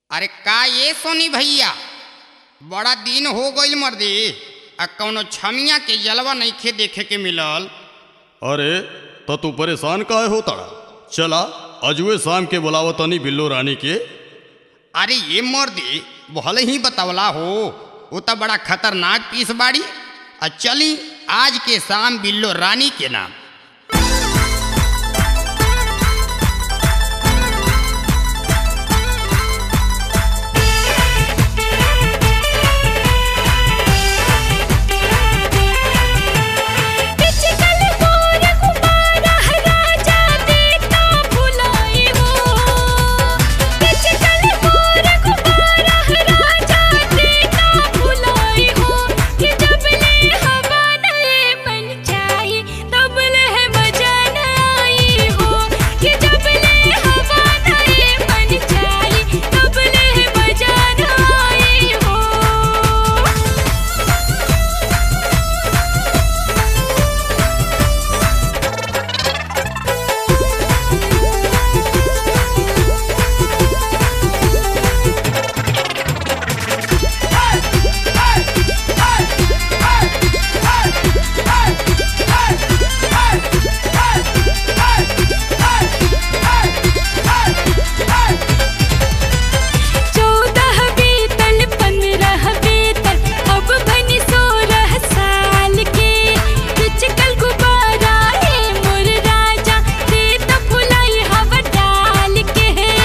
अरे का ये सोनी भैया बड़ा दिन हो गईल मर्दी आ कौनो छमिया के जलवा नइखे देखे के मिलल अरे तो तू परेशान काहे हो ताड़ा चला अजुए शाम के बुलावत तनी बिल्लो रानी के अरे ये मर्दी भले ही बतवला हो वो तो बड़ा खतरनाक पीस बाड़ी आ चली आज के शाम बिल्लो रानी के नाम पिचकल मोर कुमारा राजा देता भुलाई हो पिचकल मोर कुमारा राजा देता भुलाई हो कि जब ले हवा नए मन चाही तब ले मजा न आई हो कि जब ले हवा नए मन चाही तब ले मजा न आई हो चौदह बीतल पंद्रह बीतल अब बनी सोलह साल के पिचकल गुब्बारा है मोर राजा देता फुलाई हवा डाल के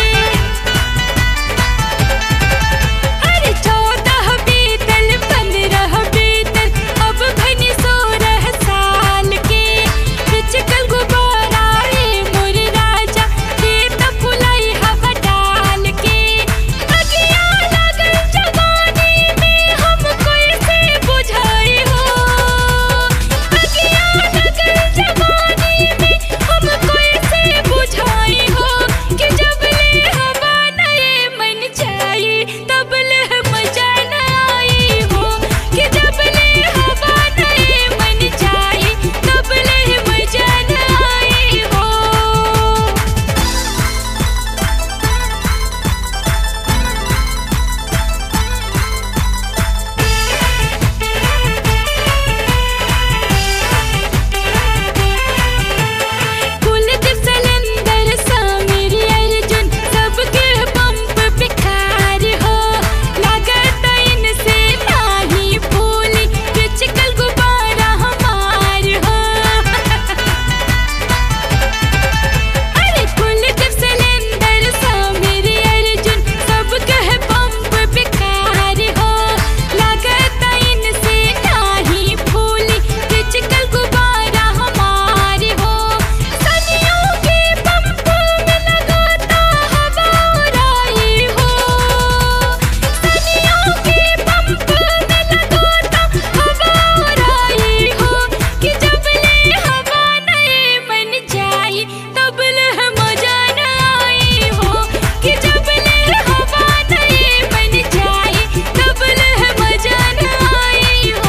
अरे चौदह बीतल पंद्रह बीतल अब बनी सोलह साल के पिचकल गुब्बारा है मोर राजा देता फुलाई हवा डाल के अगिया लगल जवानी में हम कैसे बुझाई हो अगिया लगल जवानी में हम कैसे बुझाई हो कि जब ले हवा नए मन चाहिए तब ले मजा न आई हो कि जब ले हवा नए मन चाहिए तब ले मजा न आई हो कुलदीप सलेंदर समीर अर्जुन सबके पंप बिखार हो लागत इनसे नाही फूली पिचकल गुब्बारा हमार हो अरे कुलदीप सलेंदर समीर अर्जुन सबके पंप बिखार हो लागत इनसे नाही फूली पिचकल गुब्बारा हमार हो सनियों के पंप में लगाता हवा उड़ाई हो सनियों के पंप में लगाता हवा उड़ाई हो कि जब ले हवा नए मन जाई तब ले मजा न आई हो कि जब ले हवा नए मन जाई तब ले मजा न आई हो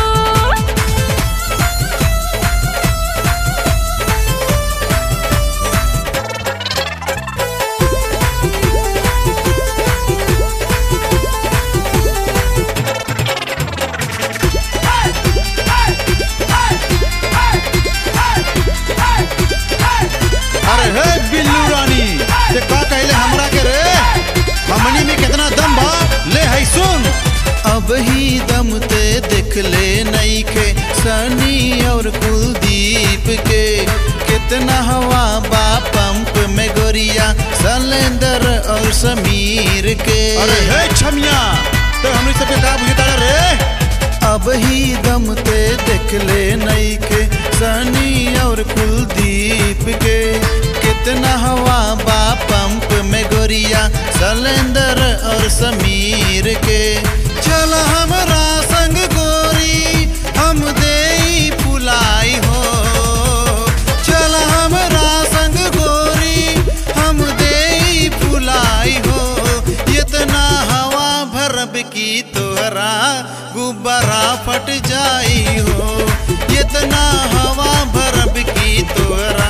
अरे हे बिल्लू रानी ते का कहले हमरा के रे हमनी में कितना दम बा ले है सुन अब ही दम ते देख ले नई के सनी और कुलदीप के कितना हवा बा पंप में गोरिया सलेंदर और समीर के अरे हे छमिया ते हमनी सबके का बुझता रे अब ही दम ते देख ले नई के सनी और कुलदीप के कितना हवा बा पंप में गोरिया सलेंदर और समीर के चल हमरा संग गोरी हम दे पुलाई हो चल हमरा संग गोरी हम दे पुलाई हो इतना हवा भरब की तोहरा गुब्बारा फट जाई हो इतना हवा भरब की तोहरा